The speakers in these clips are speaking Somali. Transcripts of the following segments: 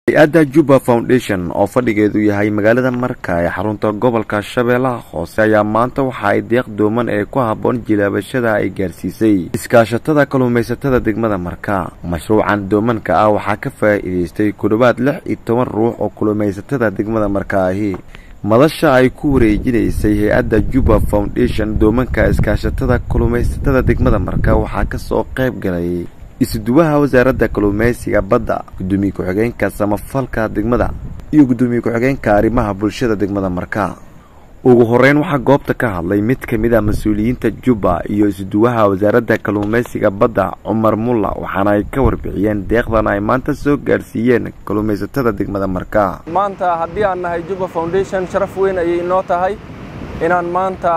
hay-adda juba foundation oo fadhigeedu yahay magaalada marka ee xarunta gobolka shabeellaha hoose ayaa maanta waxa ay deeq dooman ee ku habboon jilaabashada ay gaarsiisay iskaashatada kalluumaysatada degmada marka mashruucan doomanka ah waxaa ka faa'iidaystay ku dhowaad lix iyo toban ruux oo kalluumaysatada degmada marka ahi madasha ay ku wareejinaysay hay-adda juba foundation doomanka iskaashatada kalluumaysatada degmada marka waxaa kasoo qayb galay isuduwaha wasaaradda kalluumaysiga badda gudoomiye ku-xigeenka samafalka degmada iyo gudoomiye ku-xigeenka arrimaha bulshada degmada marka ugu horeyn waxaa goobta ka hadlay mid ka mid a mas-uuliyiinta juba iyo isuduwaha wasaaradda kalluumaysiga badda cumar mulla waxaana ay ka warbixiyeen deeqdan ay maanta soo gaarsiiyeen kalluumaysatada degmada marka maanta haddii aan nahay juba foundation sharaf weyn ayay inoo tahay inaan maanta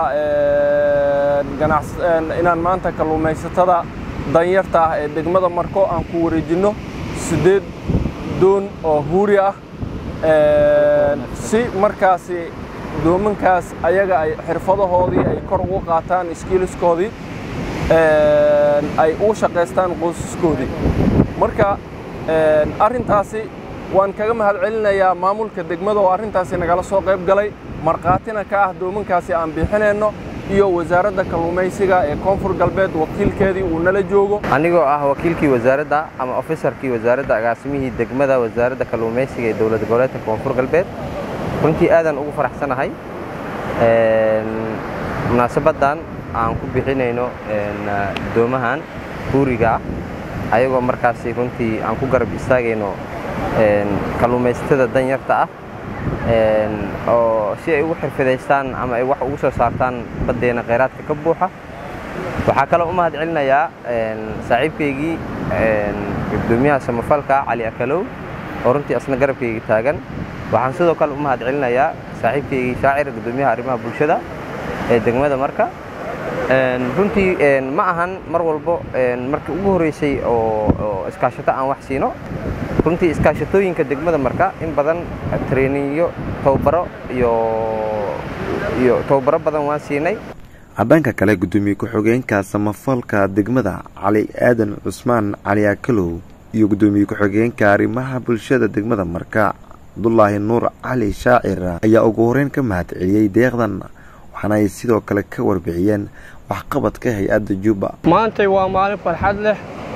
inaan maanta kalluumaysatada danyarta ah ee degmada marko aan ku wareejinno siddeed doon oo huuri ah si markaasi doomankaas ayaga ay xirfadahoodii ay kor ugu qaataan iskiiliskoodii ay ugu shaqaystaan qoysaskoodii marka arrintaasi waan kaga mahad celinayaa maamulka degmada oo arrintaasi nagala soo qayb galay markhaatina ka ah doomankaasi aan bixinayno iyo wasaaradda kalluumaysiga ee koonfur galbeed wakiilkeedii uu nala joogo anigoo ah wakiilkii wasaaradda ama ofisarkii wasaaradda agaasimihii degmada wasaaradda kalluumaysiga ee dowlad goboleedka koonfur galbeed runtii aadaan ugu faraxsanahay munaasabaddan aan ku bixinayno doomahan huuriga ah ayagoo markaasi runtii aan ku garab istaagayno kalluumaysatada danyarta ah oo si ay ugu xirfadaystaan ama ay wax ugu soo saartaan baddeena khayraadka ka buuxa waxaa kaloo u mahad celinayaa saaxiibkaygii gudoomiyaha samafalka cali akalow oo runtii asna garabkayga taagan waxaan sidoo kale u mahad celinayaa saaxiibkaygii shaacir gudoomiyaha arrimaha bulshada ee degmada marka runtii ma ahan mar walbo markii ugu horreysay oo iskaashato aan wax siino runtii iskaashatooyinka degmada marka in badan traininyo tababaro iyo iyo tababaro badan waan siinay dhanka kale gudoomiye ku-xigeenka samafalka degmada cali aadan cusmaan cali akalow iyo gudoomiye ku-xigeenka arrimaha bulshada degmada marka cabdulaahi nuur cali shaacir ayaa ugu horeyn ka mahad celiyey deeqdan waxaana ay sidoo kale ka warbixiyeen waxqabadka hay-adda juba maantay waa maalin farxad leh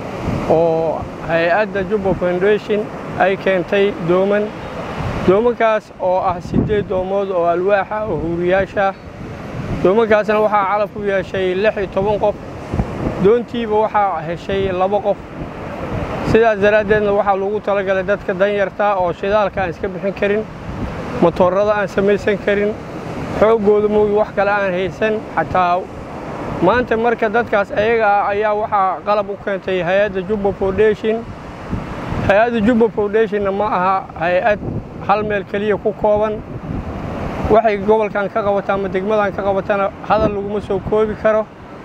oo hay-adda juba foundation ay keentay dooman doomankaas oo ah siddeed doomood oo alwaaxa oo huuriyaasha doomankaasna waxaa calaf ku yeeshay lix iyo toban qof doontiiba waxaa heshay laba qof sidaas daraaddeedna waxaa lagu talagalay dadka danyarta oo shidaalka aan iska bixin karin motoorada aan samaysan karin xooggooda moogi wax kale aan haysan xataa maanta marka dadkaas ayaga ah ayaa waxaa qalab u keentay hay-adda juba foundation hay-adda juba foundationna ma aha hay-ad hal meel keliya ku kooban waxay gobolkan ka qabata ama degmadan ka qabatana hadal laguma soo koobi karo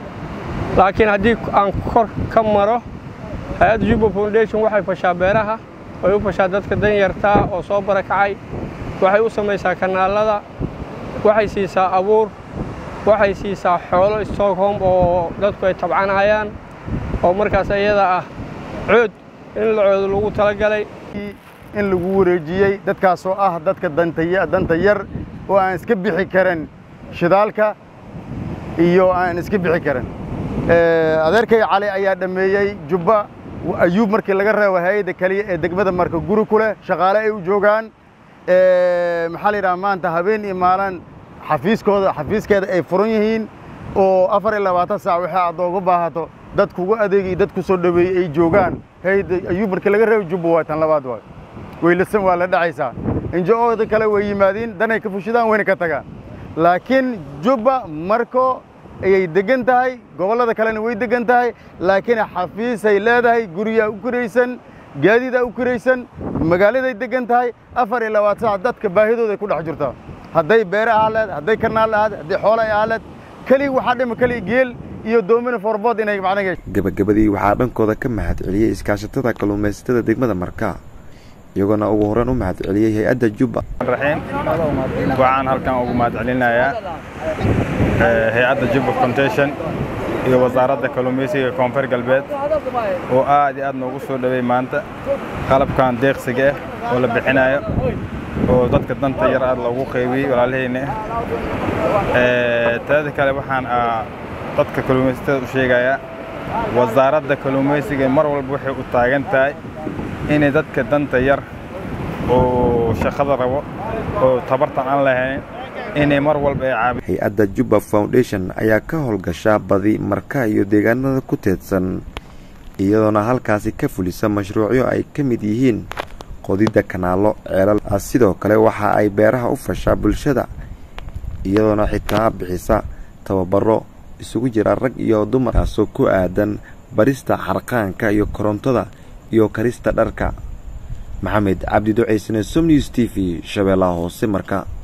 laakiin haddii aan kor ka maro hay-adda juba foundation waxay fashaa beeraha way u fashaa dadka danyartaa oo soo barakacay waxay u samaysaa kanaalada waxay siisaa abuur waxay siisaa xoolo stockholm oo dadku ay tabcanayaan oo markaas iyada ah cood in la coodo lagu talagalay in lagu wareejiyey dadkaasoo ah dadka danta yar oo aan iska bixi karin shidaalka iyo aan iska bixi karin adeerkay cali ayaa dhammeeyey jubba ayuub markii laga reebo hay-adda keliya ee degmada marka guri ku leh shaqaale ay u joogaan maxaa la yidhaha maanta habeen iyo maalin xafiiskooda xafiiskeeda ay furan yihiin oo afar iyo labaatan saac waxay aad ooga baahato dad kugu adeegay dad ku soo dhoweeyey ay joogaan hayda ayuub markii laga reebo jubba waa tan labaad waay weylasan waa la dhacaysaa injo-ooda kale way yimaadiin danay ka fushidaan wayna ka tagaan laakiin jubba marko ayay degan tahay gobollada kalena way degan tahay laakiin xafiisay leedahay guryaa u kiraysan gaadiidaa u kiraysan magaaladay degan tahay afar iyo labaatan saac dadka baahidooday ku dhex jirtaa hadday beere ahaaleed hadday karnaal ahaad hadday xoolo ay ahaaleed keliya waxaa dhima keliya geel iyo doomina forbood inay macnaga gabagabadii waxaa dhankooda ka mahad celiyey iskaashatada kalluumaysatada degmada marka iyagoona ugu horreyn u mahad celiyey hay-adda juba raxiim waxaan halkan ugu mahad celinayaa hay-adda juba foundation iyo wasaaradda kalluumaysiga koonfur galbeed oo aad iyo aad noogu soo dhowey maanta qalabkan deeqsiga ah oo la bixinayo oo dadka danta yar aad loogu qaybiyey walaalahayna ah taada kale waxaan dadka kalluumaysatada u sheegayaa wasaaradda kalluumaysiga mar walba waxay u taagan tahay inay dadka danta yar oo shaqada rabo oo tabartan aan lahayn inay mar walba ay caabi hay-adda jubba foundation ayaa ka howlgashaa badi marka iyo deegaanada ku teedsan iyadoona halkaasi ka fulisa mashruucyo ay ka mid yihiin qodidda kanaalo ceelal sidoo kale waxa ay beeraha u fashaa bulshada iyadoona xitaa bixisa tababaro isugu jira rag iyo dumar kaasoo ku aadan barista xarqaanka iyo korontada iyo karista dharka maxamed cabdi ducaysane som news t v shabeellaha hoose marka